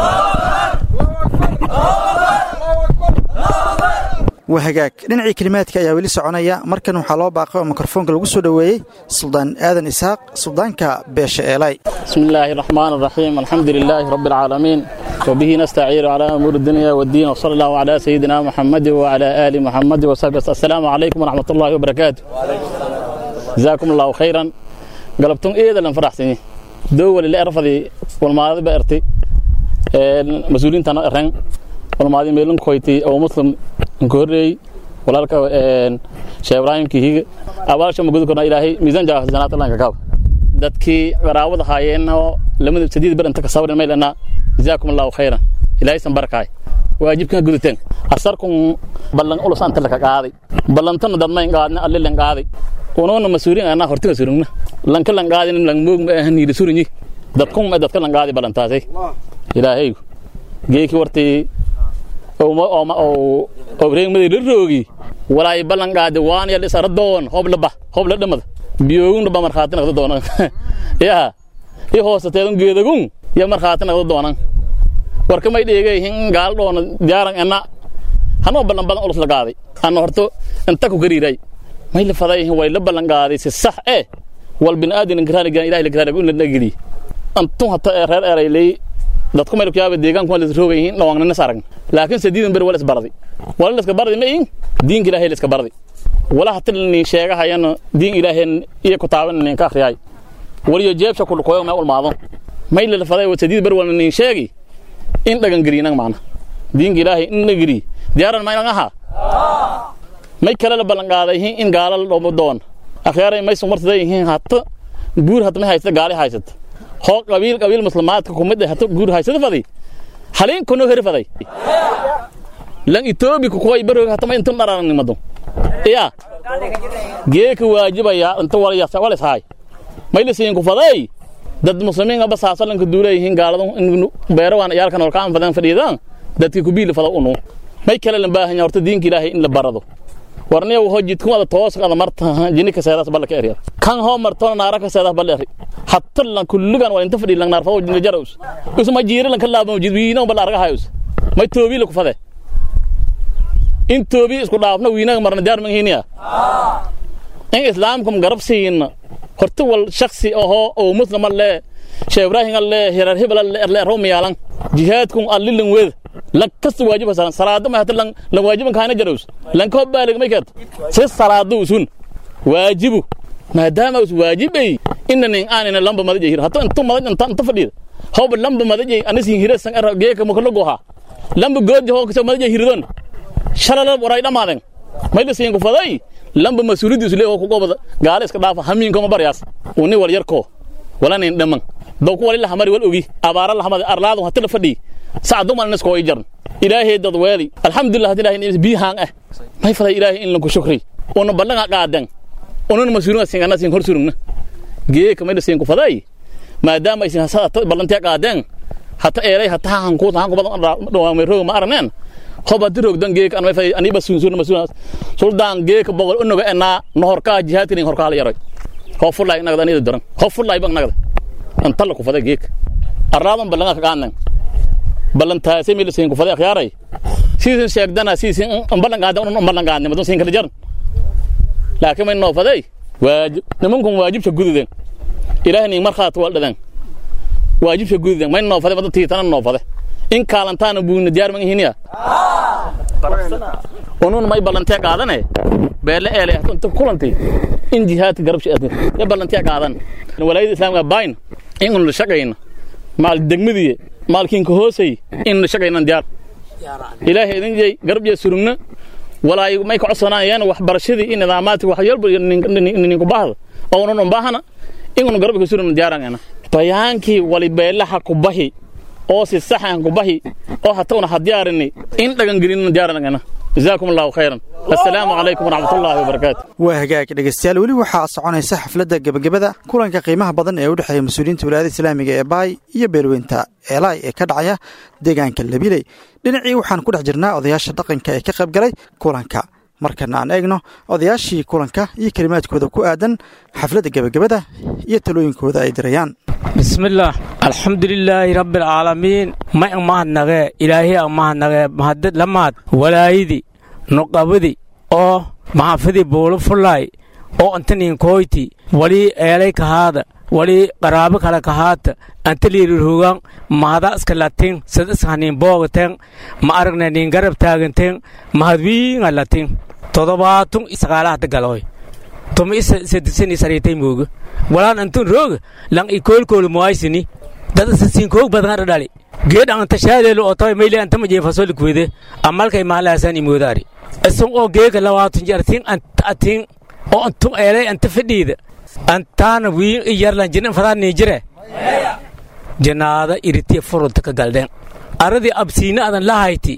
waa hagaag dhinacii kelimaadka ayaa weli soconaya markan waxaa loo baaqay oo mikrofoonka lagu soo dhoweeyey suldaan aadan isaaq suldaanka beesha eelay بسم الله الرحمن الرحيم الحمد لله رب العالمين وبه نستعين على أمور الدنيا والدين وصلى الله على سيدنا محمد وعلى آل محمد وصحبه السلام عليكم ورحمة الله وبركاته جزاكم الله خيرا قلبتم إيه لن فرحتني دول اللي أرفضي والماضي بأرتي مسؤولين تنا رن والماضي ميلون كويتي أو مسلم كوري walaalka sheekh ibraahim kihiga abaasha magudi korna ilaahay miisaan jaa xasanaat allah ka kaab dadkii qaraabada haayeenoo lamada sadiid bar inta ka sabrin maylana jazaakum allahu khayran ilaahay san barakaay waajibkan gudateen asarkun ballan ulus anta laka qaaday ballantana dadmayn qaadna alle lan qaaday unoona masuulin anaa hortiga surugna lanka lan qaadin lan moog ma ahan yiri surinyi dadkun ma dadka lan qaadi ballantaasay ilaahaygu geeki wartii obreegmadii la roogi walaay ballan qaadi waan yal isara doon hobla ba hobla dhamada biyoogun dhaba markhaati naqda doonan yaa i hoosateedun geedagun ya markhaati naqda doonan warka may dheegay hin gaal dhoona diyaaran ena hanoo ballan badan ulus la qaaday anna horto inta ku gariiray may la faday way la ballan qaaday si sax eh wal bin aadin inkraanigan ilahi lakraaniga in la nagili antun hata reer eray ley dadku may kuyaaba deegaanku waa la roogay yihiin dhawaanna sarag laakiin sadiidan ber wala isbardi wala iska bardi ma in diinka ilaahay la iska bardi wala hata ni sheegahayana diin ilaahay iyo ku taaban nin ka akhriyay waliyo jeebsha ku koyo ma ulmaado may la faday wa sadiid ber wala nin sheegi in dhagan gariinan maana diinka ilaahay in la gari diyaaran maynan aha may kale la ballan qaaday in gaala la dhomo doon akhyaaray may sumartada yihiin hata buur hata may haysta gaali haysata hoo qabiil qabiil muslimaadka kumid ah hata buur haysata faday haliin kuno heri faday lan itoobi ku koy barog hata may intun dhararan nimado iya geeka waajibaya inta walaya walis haay may la siin ku faday dad muslimiin aba saasalanka duuleeyihiin gaaladu in beero waan iyaalkan holkaan fadan fadhiidaan dadkii ku biili fada unu may kale la baahan horta diinka ilaahay in la barado warniya ho jidku ada toos ada marta jini ka seedas balla ka eriya kan ho marto naara ka seedas balla eri hatta lan kullugan waa inta fadhi lan naar fado jini jaros us ma jiira lan kala ba jid wiina balla arga hayus may toobi la ku fade in toobi isku dhaafna wiina marna diyaar man hiniya in islaamkum garab siin horta wal shakhsi oho oo muslima le sheekh ibrahim alle hirar hibal alle romiyalan jihaadkum allilin wed lan kasta waajiba salan salaada ma hata lan lan waajiban kaana jarows lan ko baalig may kat si salaadu usun waajibu maadaama us waajibay inanin aanina lamba madaje hir hata intu madaj inta inta fadhiida hawba lamba madaje anisin hira san ara geeka ma kala goha lamba goodi ho ka madaje hirdon shalala waray dhamaaden may la siin ku faday lamba masuuliyadu isle oo ku gobada gaala iska dhaafa hamiin kama baryaas uni wal yarko wala nin dhaman daw ku wali hamari wal ogi abaara la hamad arlaadu hata la fadhi saacadu mal nasko ay jarn ilaahay dad weeli alxamdulillah ilaahay in bi haan ah may faday ilaahay in lanku shukri ona balanga qaadan ona masuuliyada singana sin hor surugna gee kamay siin ku faday maadaama isin hasada ballantiya qaadan hata eeray hata han ku han ku badan dhawaamay roog ma aragneen hoba dirog dan geek an fay ani basun sun masun suldan geek bogol unuga ena no horka jihaadin horka la yaray ho fulay nagda ni daran ho fulay bang nagda an tal ku fada geek arradan balanga ka qaanan balanta semi le sen ku fada khiyaaray siisin sheegdana siisin an balanga qaadan un balanga qaadan madun sin kala jaran laakiin man no faday waajib nimankun waajib gududen ilaahay markhaat wal dhadan waajib gududen man no faday madun tiitana no faday in kaalantaana buuna diyaar man ihiniya unun may ballantee qaadane beele eele inta kulanti in jihaadka garab shaadin ya ballantee qaadan walaayada islaamka bayn in un la shaqayna maal degmadiye maalkiinka hoosay in la shaqaynan diyaar ilaahay idin jey garab jee surugna walaay may ka codsanayaan waxbarashadii in nidaamaadka wax yalba ninku baahda oo unun un baahana in un garab ka surugna diyaarangana bayaankii wali beelaha ku bahi oo si sax aan ku bahi oo hata una hadiyaarini in dhagan gelin diyaaranagana jazaakum allahu khayran assalaamu calaykum waraxmat ullahi wabarakaatu waa hagaag dhegeystayaal weli waxaa soconaysa xafladda gebagabada kulanka qiimaha badan ee u dhexeeya mas-uuliyiinta wilaayada islaamiga ee baay iyo beelweynta eelaay ee ka dhacaya deegaanka labiley dhinacii waxaan ku dhex jirnaa odayaasha dhaqanka ee ka qayb galay kulanka markana aan eegno odayaashii kulanka iyo kelimaadkooda ku aadan xafladda gebagabada iyo talooyinkooda ay dirayaan bismillaah alxamdulilaahi rabbialcaalamiin may ang mahadnagee ilaahay ang mahadnagee mahadad lamaad walaayidi nuqabadi oo maxafadii buulo fullaay oo antaniin koyti walii eelay kahaada walii qaraabo kale kahaata anta liirirugan mahada iska latin sad iskaniin boogaten ma aragna niin garab taaganten mahadwiinga latin todobaatun isaqaalahada galoy tuma isa sadisani sariitay mooga walaan antun rooga lang ikoolkoolu moaysini dad isa siinkoog badan dhali geed anta shaadeelu otoy mayle anta majeefasoli kuwede amalkay mahalaasan imoodaari isun oo geega lawaatun jartin atin oo antun eelay anta fadhiida antaana wiin iyarlan jinan fadaa niijire janaada iritiya furunta ka galdhen aradii absiina adan lahayti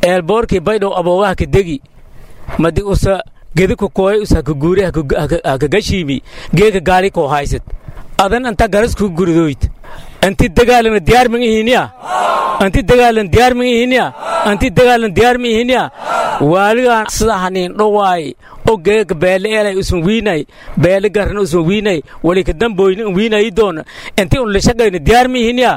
eelboorkii baydhow aboogaha ka degi madi usa gedi ku kooy usa ka guuri haka gashiimi geeka gaali koo haysad adan anta garas ku guridoyd anti dagaalana diyaar ma ihiniya anti dagaalan diyaar ma ihiniya anti dagaalan diyaar ma ihiniya waaligaan sida haniin dhowaay o geeka beele eelay usan wiinay beele garna usan wiinay wali ka damboyna un wiinayi doona inti un lishaqayna diyaar ma ihiniya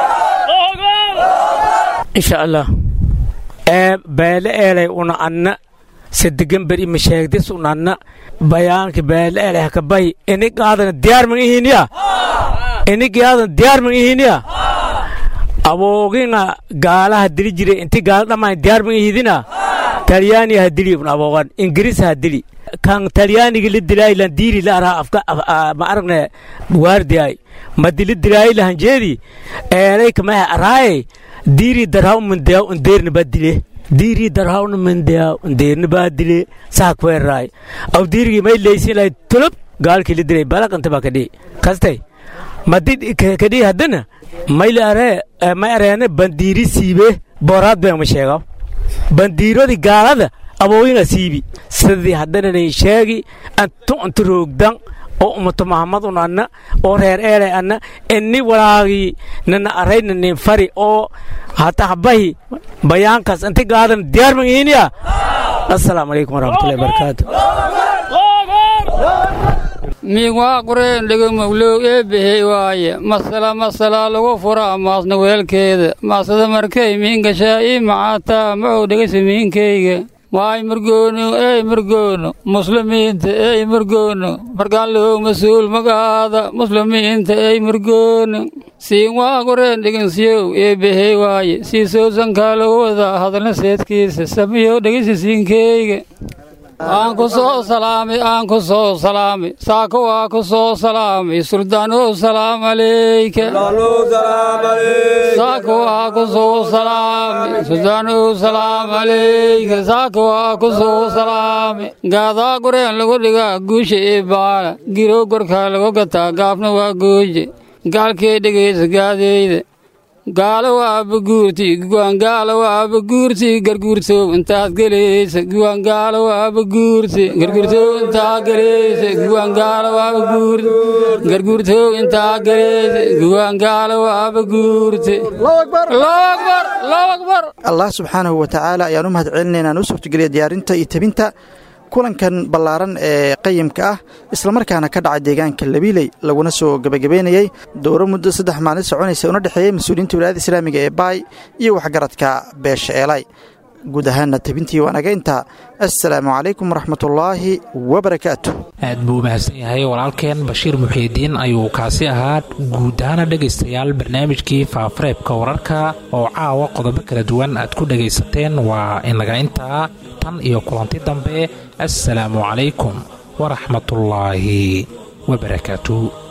insha allah ee beele eelay una anna sadegan beri masheegdis un anna bayaanka beele eelay haka bay ini qaadana diyaar ma ihiniya ini qaadan diyaar ma ihiniya aboogina gaalaha dili jire inti gaala dhammaan diyaar ma ihidina talyaani ha dili un aboogan ingiriis ha dili kan talyaaniga la dilaayi lan diiri la araa afka ma aragne waardiyay madi la dilaayi lahan jeedi eelay kamaha araaye diiri darhaw mandeyaw undeerna baa dile diiri darhawna mandeyaw undeerna baa dile saa kweeraay aw diirigi may leysin lahay tulub gaalkii la dilay balaqanta baa kadhi kastay madi kadhi haddana mayla aree may areene bandiiri siibe booraad been ma sheegaw bandiirodi gaalada abooyinga siibi sidii haddananay sheegi antu antu roogdan oo umato mahamadun anna oo reer eelay anna inni walaagii nana arayna nin fari oo hata habahi bayaankaas inti gaadan diyaar ma ihiniya assalaamu calaykum waraxmatullahi barakaatu miigwaa qureen dhegomowlow eebbahey waaye masala masalaa lagu fura maasna weelkeeda maasada markay miingashaa ii macaataa macow dhegaysa miinkayga waay murgoono ey murgoono muslimiinta ey murgoono markaanlow mas-uul magaada muslimiinta ey murgoono siin waa qureen dhegansiyow eebbahey waaye siisowsankaa lagu wadaa hadalna seedkiisa samiyow dhegaysa siinkeyga aan ku soo salaamay aan ku soo salaamay saako waa ku soo salaamay suldaanow salaam alayka saako waa ku soo salaamay suldaanow salaam alayka saako waa ku soo salaamay gaadaa gureen lagu dhigaa guusha ee baala girow gorkaa lagu gataa gaafna waa gooje gaalkee dhegaysa gaadeyda gaalo waa baguurti guwaangaalo waa baguurti garguurtow intaad gelaysa guwaangaalo waa baguurti garguurtow intaad gelaysa guwaangaalo waa baguurti garguurtow intaad gelaysa guwaangaalo waa baguurti allah subxaanahu wa tacaala ayaan u mahad celinaynaan u suurtogeliya diyaarinta iyo tebinta kulankan ballaaran ee qayimka ah islamarkaana ka dhacay deegaanka labiiley laguna soo gebagabeynayey dowro muddo saddex maalin soconaysa una dhexeeyey mas-uuliyiinta wilaayada islaamiga ee baay iyo waxgaradka beesha eelay guud ahaanna tebintii waanaga intaa assalaamu calaykum waraxmatullaahi wabarakaatu aad buu u mahadsan yahay walaalkeen bashiir muxiidiin ayuu kaasi ahaa guud ahaana dhegaystayaal barnaamijkii faafareebka wararka oo caawa qodobo kala duwan aad ku dhegaysateen waa inaga intaa tan iyo kulanti dambe assalaamu calaykum waraxmatullaahi wabarakaatu